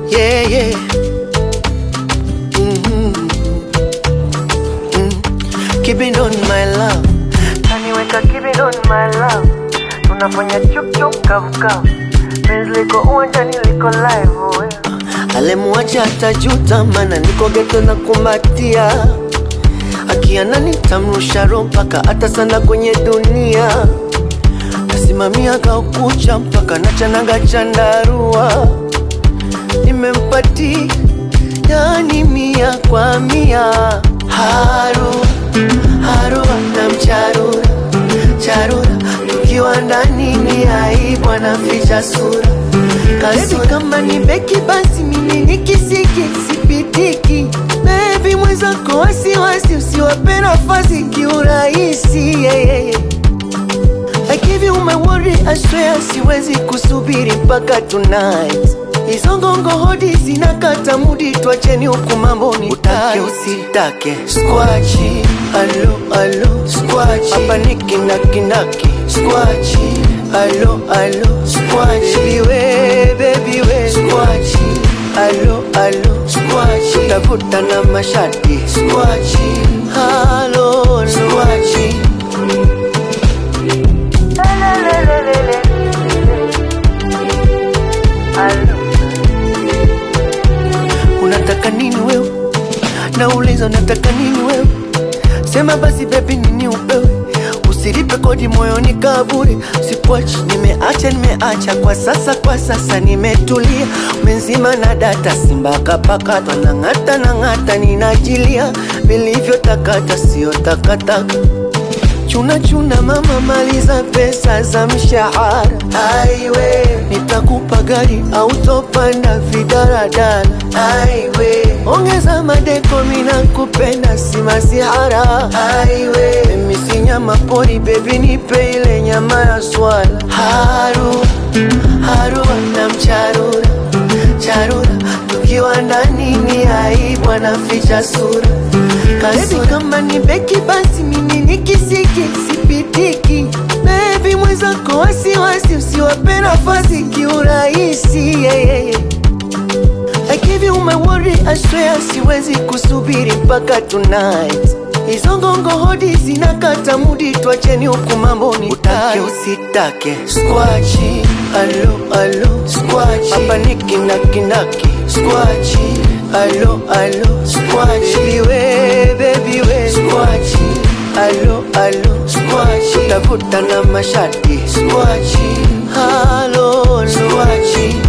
yeah, yeah. Mhm. Mm. Keep it on my love. Kaniweka keep it on my love, tunafanya chup chup kavu kavu, penzi liko uwanjani liko live oh, yeah. Alemwacha atajuta, mana niko geto na kumbatia, akiana nitamrusha roho mpaka hata sana kwenye dunia, nasimamia kaukucha mpaka nachanaga chandarua, nimempati yani mia kwa mia, haru haru na mcharura charura, tukiwa ndani ni aibu, anaficha sura Baby kama ni beki basi mimi ni kisiki sipitiki Baby mwenzako wasiwasi usiwape nafasi kiurahisi yeah, yeah, yeah. I give you my word I swear siwezi kusubiri mpaka tonight Hizo ngongo hodi zinakata mudi twacheni huku mambo ni utake usitake Squachi, alo alo Squachi, hapa ni kinaki Squachi, alo alo Squachi, baby we, baby we Squachi, alo alo Squachi, tafuta na mashati Squachi, alo alo Squachi Lelelelelele. Alo. Unataka nini wewe? Nauliza unataka nini wewe? Sema basi baby nini upewe Usilipe kodi moyoni kaburi Sikuachi, nimeacha nimeacha kwa sasa kwa sasa nimetulia Umenzima na data simba kapakatwa na ng'ata na ng'ata ninajilia Vilivyotakata sio takataka Chuna chuna mama, maliza pesa za mshahara. Aiwe, nitakupa gari au topanda vidaradala. Aiwe, ongeza madeko, mina kupenda si masihara. Aiwe, mimi si nyama pori, baby nipe ile nyama ya swala. Haru, haru na mcharura, charura, tukiwa ndani ni aibu, anaficha sura. Baby kama ni beki basi mimi ni kisiki sipitiki Baby mwenzako wasiwasi usiwape nafasi kiurahisi yeah, yeah, yeah. I give you my word I swear siwezi kusubiri mpaka tonight Hizo ngongo hodi zinakata mudi twacheni huku mambo ni utake usitake Squachi, alo alo Squachi, hapa ni kinakinaki Squachi, alo alo Squachi, baby we, baby we Squachi, alo alo Squachi, tafuta na mashati Squachi, alo alo Squachi